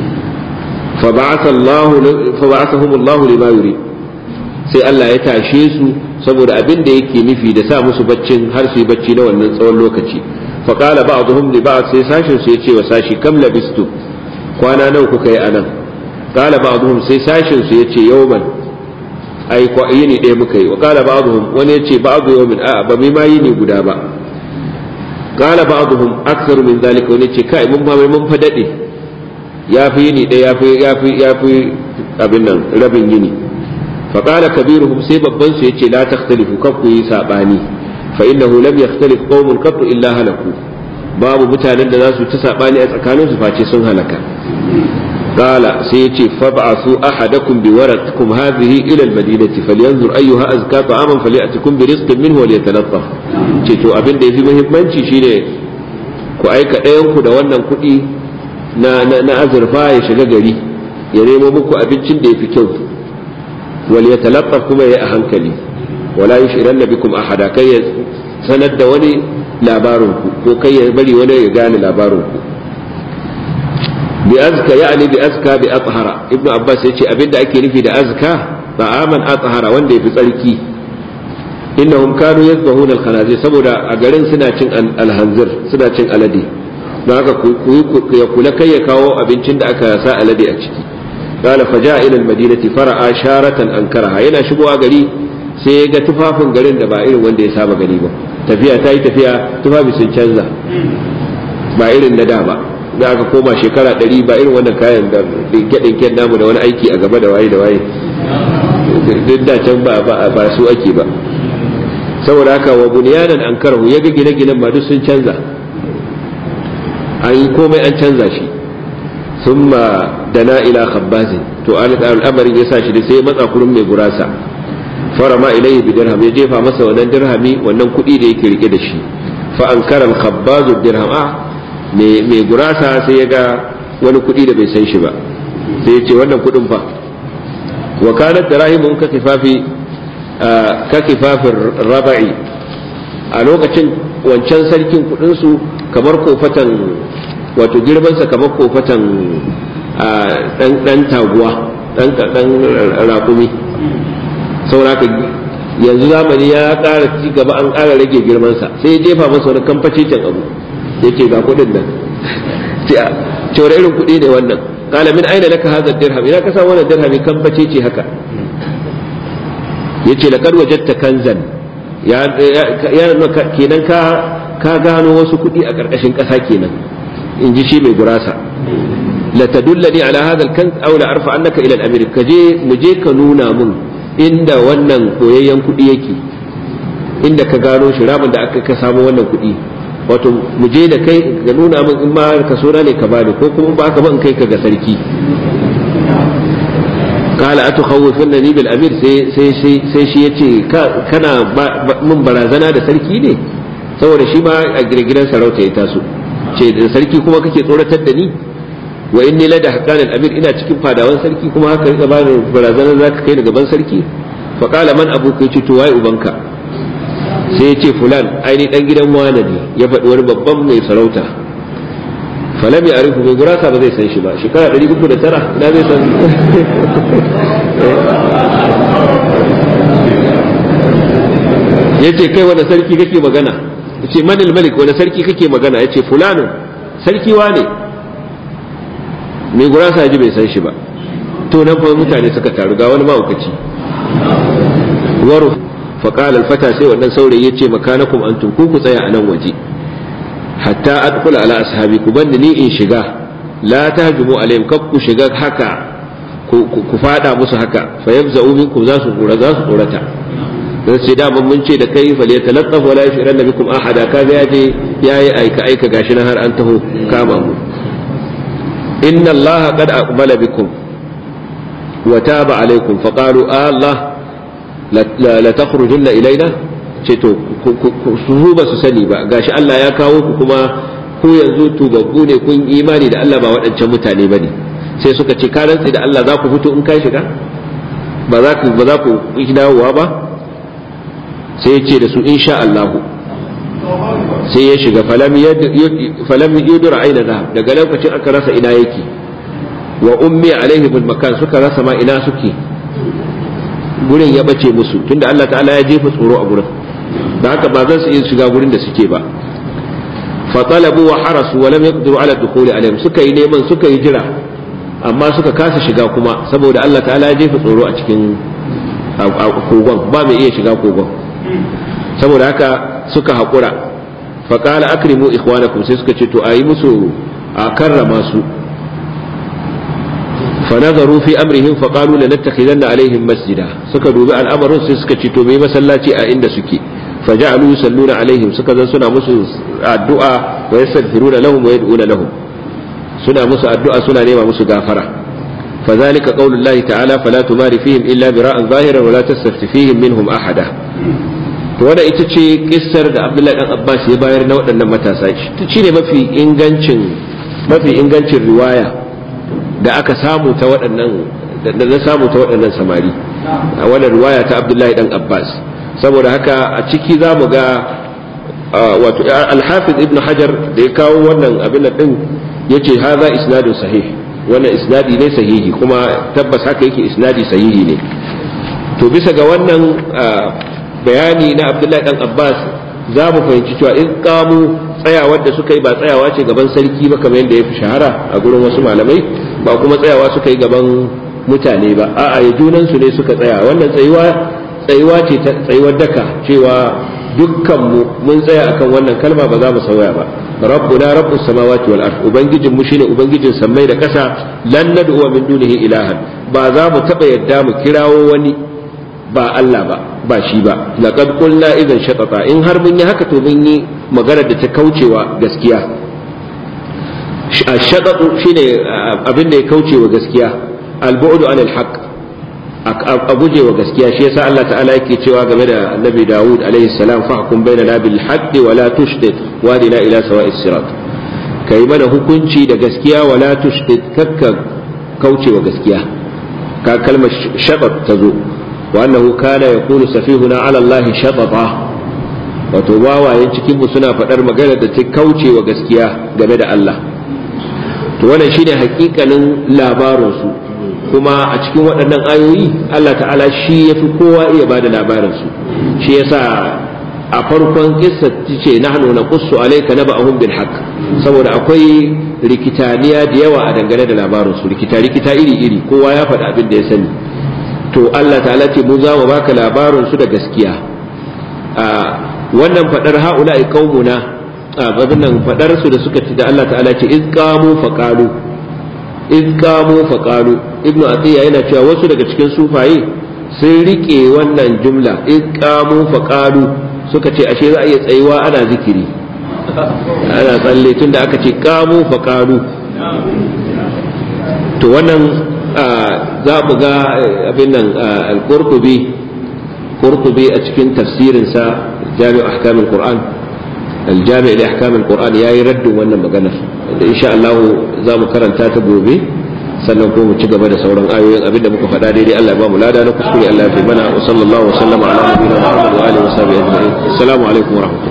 fa ba'atha Allah fa ba'athahum Allah lima yurid sai Allah ya tashe su saboda abin da yake nufi da sa musu baccin har su yi bacci na wannan tsawon lokaci فقال بعضهم لبعض sai sashin su yace wa sashi kam labistu kwana nawa kuka yi anan qala ba'dhum sai sashin su yace yawman ai ko yini ɗaya muka yi wa qala ba'dhum wani yace ba'dhu yawmin a ba mai ma yini guda ba qala ba'dhum aktharu min zalika wani yace kai mun ba mai mun fa dade yafi yini ɗaya yafi yafi yafi abin nan rabin yini fa qala kabiruhum sai babban su yace la takhtalifu kakku yi sabani فإنه لم يختلف قوم قط إلا هلكوا babu mutanen da za su ta saɓani a tsakanin su face sun halaka qala sai yace fab'asu ahadakum bi waraqakum hadhihi ila al-madinati falyanzur ayyuha azka ta'aman falyatikum bi rizqin minhu wa liyatalaffaf ce to abin da yafi muhimmanci shine ku aika ɗayan ku da wannan kuɗi na na azurfa ya shiga gari ya nemo muku abincin da yafi kyau wal yatalaqqaf kuma ya a hankali wala yushiranna bikum ahada kai ya sanar da wani labarin ku ko kai ya bari wani ya gane labarin ku bi azka ya'ni bi azka bi athhara ibnu abbas yace abinda ake nufi da azka ta'aman athhara wanda yafi tsarki innahum kanu yadhbahuna al-khanazir saboda a garin suna cin alhanzir suna cin alade don haka ku ya kula kai ya kawo abincin da aka sa alade a ciki qala faja ila al-madinati fara'a sharatan ankaraha yana shigowa gari sai ya ga tufafin garin da ba irin wanda ya saba gani ba tafiya ta yi tafiya tufafi sun canza ba irin na da ba da aka koma shekara ɗari ba irin wannan kayan da ɗinke-ɗinken namu da wani aiki a gaba da waye da waye duk da can ba su ake ba saboda haka wa bunyanan an karahu ya ga gine-ginen ma duk sun canza an yi komai an canza shi sun ma dana ila khabbazin to al'amarin ya sa shi da sai ya matsa kurin mai gurasa fara ma ilayhi bi dirham ya jefa masa wannan dirhami wannan kuɗi da yake rike da shi fa ankara al-khabbazu dirham a mai gurasa sai ya ga wani kuɗi da bai san shi ba sai ya ce wannan kuɗin fa wa kanat darahimun ka kifafi ka kifafin raba'i a lokacin wancan sarkin kudinsu kamar kofatan wato girmansa kamar kofatan dan taguwa dan rakumi sauraka yanzu zamani ya ƙara ci gaba an ƙara rage girmansa sai ya jefa masa wani kamfacicin abu ya ce ga kudin nan cewa irin kudi ne wannan قال من أين لك هذا الدرهم إذا كسا وانا درهم كم بتيتي هكا yace laqad wajadta kanzan ya ya kenan ka ka gano wasu kuɗi a ƙarƙashin ƙasa kenan in ji shi mai gurasa la tadullani ala hadha al-kanz aw la arfa annaka ila al-amir ka je mu je ka nuna mun inda wannan koyayyen kuɗi yake inda ka gano shi ramin da aka ka samu wannan kuɗi wato mu je da kai ka nuna min in ma ka so ne ka bani ko kuma ba ka ba in kai ka ga sarki kala atu khawfannani bil amir sai sai sai sai shi yace kana mun barazana da sarki ne saboda shi ma a girgiran sarauta ya taso ce da sarki kuma kake tsoratar da ni wa inni la da haqqan al amir ina cikin fadawan sarki kuma haka rika bani barazana zaka kai ni gaban sarki fa kala man abuka yace to wai ubanka sai ya ce fulan aini dan gidan wane ne ya faɗi wani babban mai sarauta falam ya arifu mai gurasa ba zai san shi ba shekara ɗari uku da tara ina zai san ya ce kai wani sarki kake magana ya ce manil malik wani sarki kake magana ya ce fulano sarki wane mai gurasa ji bai san shi ba to nan fa mutane suka taru ga wani ma'aukaci waro فقال الفتى sai wannan saurayi yace makanakum antum ku ku tsaya a nan waje hatta adkhula ala ashabi ku banda ni in shiga la tahjumu alaihim kab ku shiga haka ku fada musu haka fa yabza'u minkum za su kura za su kurata dan sai da mun ce da kai fa yatalaqqaf wala yashran bikum ahada kaga yaje yayi aika aika gashi nan har an taho kama mu inna allaha qad aqbala bikum wa taba alaikum faqalu allah la takhrujunna ilaina ce to su ba su sani ba gashi Allah ya kawo ku kuma ku yanzu tubabbu ne kun imani da Allah ba waɗancan mutane bane sai suka ce ka rantsi da Allah za ku fito in ka shiga ba za ku ba za ku yi dawowa ba sai ya ce da su insha Allah sai ya shiga falam yudur aina zahab daga lokacin aka rasa ina yake wa ummi alaihi bil makan suka rasa ma ina suke gurin ya bace musu tunda Allah ta'ala ya jefa tsoro a gurin da haka ba za su iya shiga gurin da suke ba fatalabu wa harasu wa lam yaqdiru ala dukhuli alaihim suka yi neman suka yi jira amma suka kasa shiga kuma saboda Allah ta'ala ya jefa tsoro a cikin kogon ba mai iya shiga kogon saboda haka suka haƙura faƙala akrimu ikhwanakum sai suka ce to a yi musu a karrama su فنظروا في أمرهم فقالوا لنتخذن عليهم مسجدا سكا دوبي الأمر سكا تشتو مي مسلاتي أئند سكي فجعلوا يصلون عليهم سكا سنة مسو الدعاء ويستغفرون لهم ويدعون لهم سنة مسو الدعاء سنة نيمة مسو غافرة فذلك قول الله تعالى فلا تمار فيهم إلا براء ظاهرا ولا تستفت فيهم منهم أحدا wanda ita ce kissar da Abdullahi dan Abbas ya bayar na waɗannan matasa ta ce ne mafi ingancin mafi ingancin riwaya da aka samu ta waɗannan da na samu ta waɗannan samari a wannan riwaya ta Abdullahi dan Abbas saboda haka a ciki za mu ga wato al-Hafiz Ibn Hajar da ya kawo wannan abin din yace haza isnadun sahih wannan isnadi ne sahihi kuma tabbas haka yake isnadi sahihi ne to bisa ga wannan bayani na Abdullahi dan Abbas za mu fahimci cewa in kamu tsayawar da suka yi ba tsayawa ce gaban sarki ba kamar yadda ya fi shahara a gurin wasu malamai ba kuma tsayawa suka yi gaban mutane ba a'a ya junan su ne suka tsaya wannan tsayuwa tsayuwa ce tsayuwar daka cewa dukkan mu mun tsaya akan wannan kalma ba za mu sauya ba rabbuna rabbus samawati wal ard ubangijin mu shine ubangijin sammai da kasa lan nad'u min dunihi ilahan ba za mu taba yadda mu kirawo wani ba Allah ba ba shi ba laqad qulna idan shatata in har mun yi haka to mun yi magana da ta kaucewa gaskiya shatatu shine abin da ya kaucewa gaskiya al-bu'du anil haqq a guje wa gaskiya shi yasa Allah ta'ala yake cewa game da Annabi Dawud alaihi salam fahkum bainana bil haqqi wa la tushdid wadina ila sawa'is sirat kai mana hukunci da gaskiya wa la tushdid kakka kauce wa gaskiya ka kalmar shabat ta zo wa annahu kana yaqulu safihuna ala Allah shatata wato wawayen cikin mu suna faɗar magana da ta kauce wa gaskiya game da Allah to wannan shine hakikanin labarin su kuma a cikin waɗannan ayoyi Allah ta'ala shi ya fi kowa iya ba da labarinsu shi yasa a farkon kissa ce nahnu naqussu alayka naba'ahum bil haqq saboda akwai rikitaniya da yawa a dangane da labarinsu rikita rikita iri iri kowa ya faɗi abin da ya sani to Allah ta'ala ce mu za mu baka labarinsu da gaskiya wannan faɗar ha'ula'i qaumuna abin nan faɗar su da suka ci da Allah ta'ala ce iz qamu faqalu iz qamu faqalu ibnu atiya yana cewa wasu daga cikin sufaye sun rike wannan jumla iz qamu faqalu suka ce ashe za a iya tsayuwa ana zikiri ana tsalle tunda aka ce qamu faqalu to wannan za mu ga abin nan al-qurtubi qurtubi a cikin tafsirinsa jami'u ahkamul qur'an الجامع لأحكام القرآن يا يرد وانا مغنى إن شاء الله زام كرنتا تبوبي sannan ko mu ci gaba da sauran ayoyin abinda muka faɗa daidai Allah ya ba mu lada na kuskure Allah ya fi mana wa sallallahu wa sallama ala nabiyina Muhammad wa alihi wa sahbihi ajma'in assalamu alaikum wa rahmatullahi